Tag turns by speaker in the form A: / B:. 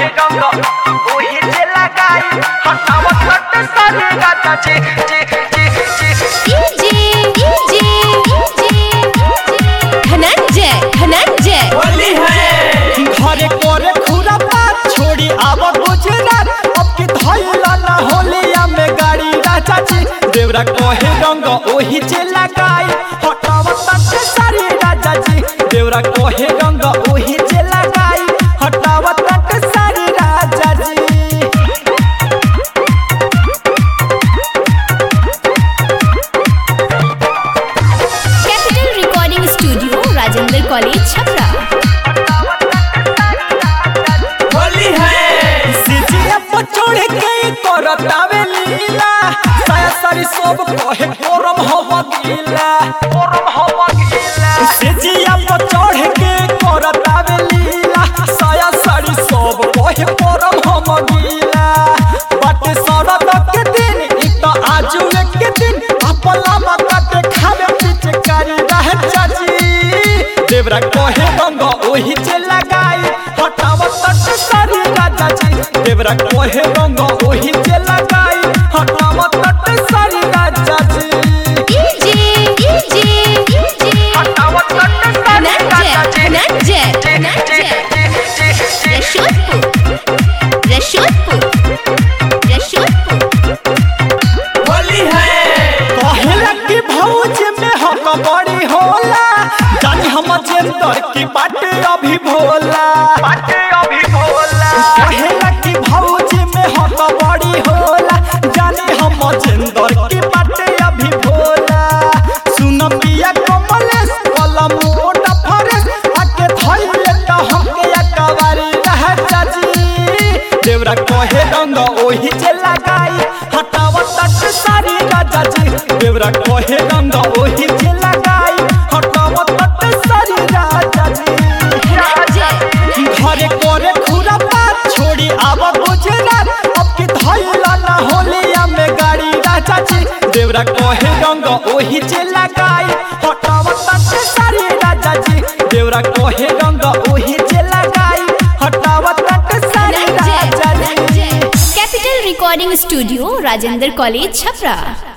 A: कहे रंग ओही जे लगाई हटावत कट सारी गाता जी जी जी जी
B: डीजे डीजे धनंजय धनंजय
A: होली है
C: घरे करे खुरा बात छोड़ी आब गुजरात अब की धैला ना होलिया में गाड़ी राजा जी देवरा कहे रंग ओही जे लगाई हटावत के सारी राजा जी देवरा कहे रंग ओही जे लगाई हटावत के सारी Raja ji
B: capital recording studio Rajendra college Chhapra
A: Holi है
C: सीजिया पर चढ़ के करतावे लीला साया सारी सब कहे कोरम हवा गीला
A: ओरम हवा गीला
C: सीजिया पर चढ़ के करतावे लीला साया सारी सब कहे कोरम हवा गीला बाटे सड़क के दिन इ त आजू के दिन अपला माता के खावे पिचकारी रह चाची देवरा कहे रंग ओही जे लगाई हटावत तट सारी राजा जी देवरा कहे रंग ओही जे लगाई हटावत तट सारी राजा जी
B: डीजे डीजे
A: हटावत कट सारी
B: धनंजय
A: गाता जी
B: धनंजय
A: जी जी जी
B: रशोदपुर रशोदपुर रशोदपुर
A: होली है
C: कहेला कि भौज में हक बड़ी होला जानी हम जेंदर की बाटे अभी भोला
A: बाटे अभी बोला
C: कहेला कि भौज में हक बड़ी होला जानी हम जेंदर की बाटे अभी भोला सुन पिया कमलेश कलम मोटा फरेश आके धइले त हमके अकवारी रह जाजी देवरा कहे रंग ओही जे लगाई हटावत तट सारी राजा जी देवरा कहे रंग ओही जे लगाई हटावत तट सारी राजा जी
B: धनंजय
C: घरे करे खुरा बात छोड़ी आब गुजरात अब की धैला ना होलिया में गाड़ी राजा जी देवरा कहे रंग ओही जे लगाई हटावत के सारी राजा जी देवरा कहे रंग ओही जे लगाई हटावत के सारी
B: Dhananjay
C: Raja ji
B: Dhananjay capital recording studio Rajendra college Chhapra